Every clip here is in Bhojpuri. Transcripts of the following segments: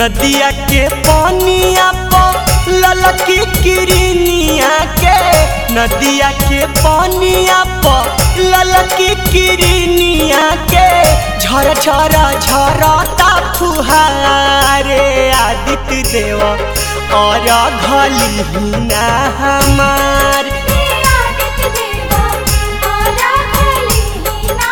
नदिया के पानिया पर ललकी किरनिया के नदिया के पानिया पर ललकी किरनिया के झर झर झरता फुहारे आदित्य देव और घलिना हमार आदित्य देवा आरा खली ना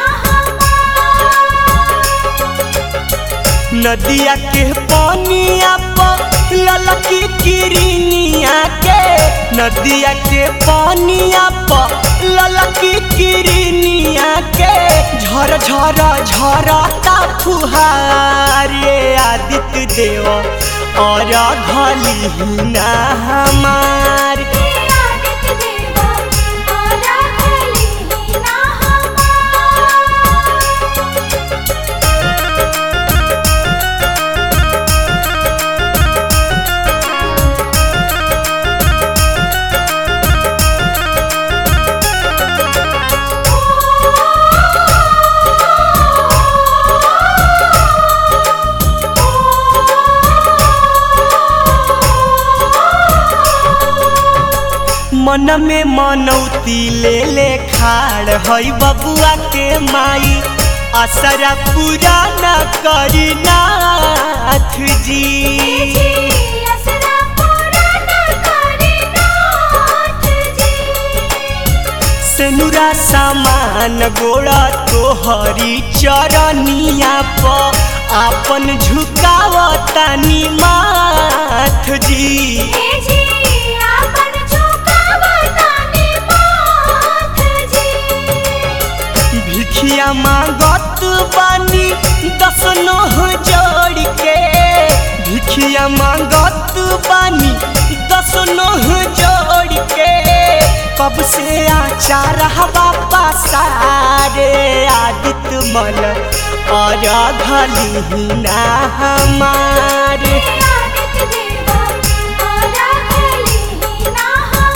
नदिया के पानिया पर ललकी किरनिया के नदिया के पानिया पर ललकी किरनिया के झर झर झरता फुहारे आदित्य देव और घलिना हमार आदित्य देवा आरा खली ना मन में मनौती ले ले खाड़ हई बबुआ के माई असरा पूरा न करी नाथ जी असरा पूरा न करे नाथ जी सेनुरा सामान गोड़ा तोहरी चरनिया प आपन झुकावतानी माथ जी हे जी आपन झुकावतानी माथ जी भिखिया मांगत बानी दस नोह जोड़ के भिखिया मांगत बानी दस नोह जोड़ के कब से आचार हवा पासारे आदित्य मल और घलिना हमारे आदित्य देवा आरा खली ना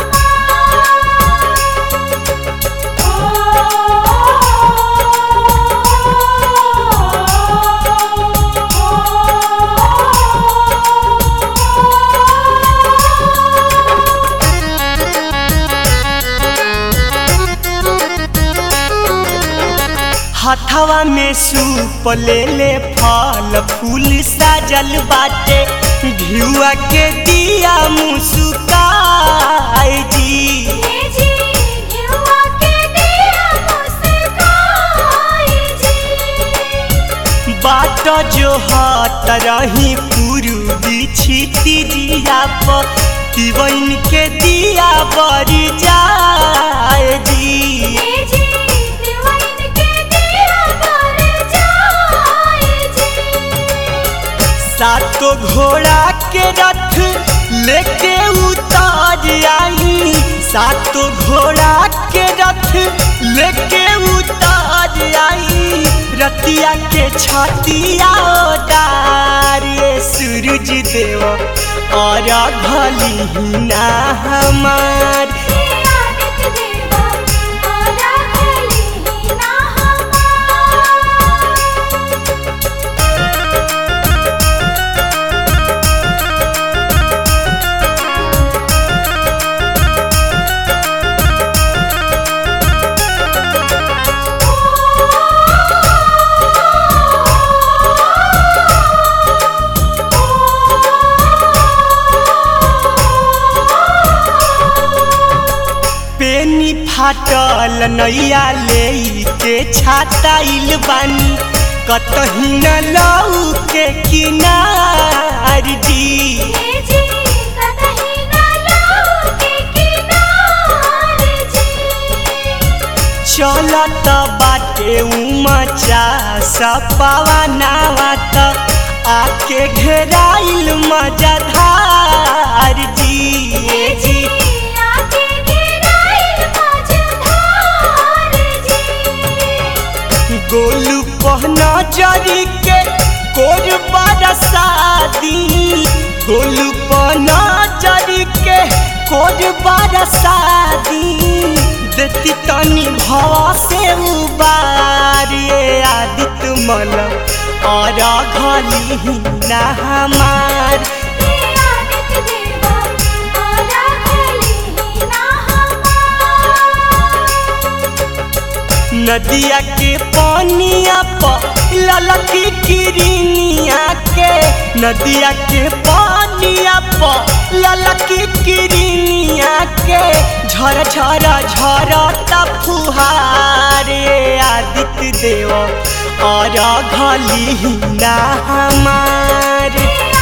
हथवा में सूप ले ले फल फूल साजल बाटे घिउआ के दिया मुस्काए जी हे जी घिउआ के दिया मुस्काई जी बाट जो हाथ रही पूर्वी छिटी दिया पर तिवन के दिया बरी जाए जी हे जी दिवाइन के दिया पर जाई जी सातो घोड़ा के रथ लेके उतार आई सातो घोड़ा के रथ लेके उतार आई रतिया के छतिया डारे सूरज देव और घलिना हमार हे आदित्य देवा आरा खली ना पेनी फाटल नैया ले के छाताइल बानी कतही न लऊ के किनार जी हे जी कतही ना लाऊ के किनार जी चलत बाटे उमचा सपावा नावा त आके घेराइल मजाधार जी हे जी आके गिराइल मझधार जी गोलू पहना जरी के कोर बरसादी गोलू पहना जरी के कोर बरसादी देती तनी भवा से उबारिए आदित्य मल और घली ना हमार हे आदित्य देवा आरा खली ना हमार नदिया के पानिया प ललकी किरनिया के नदिया के पानिया प ललकी किरनिया के झर झर झर फुहारे आदित्य देव और घली ना हमार हे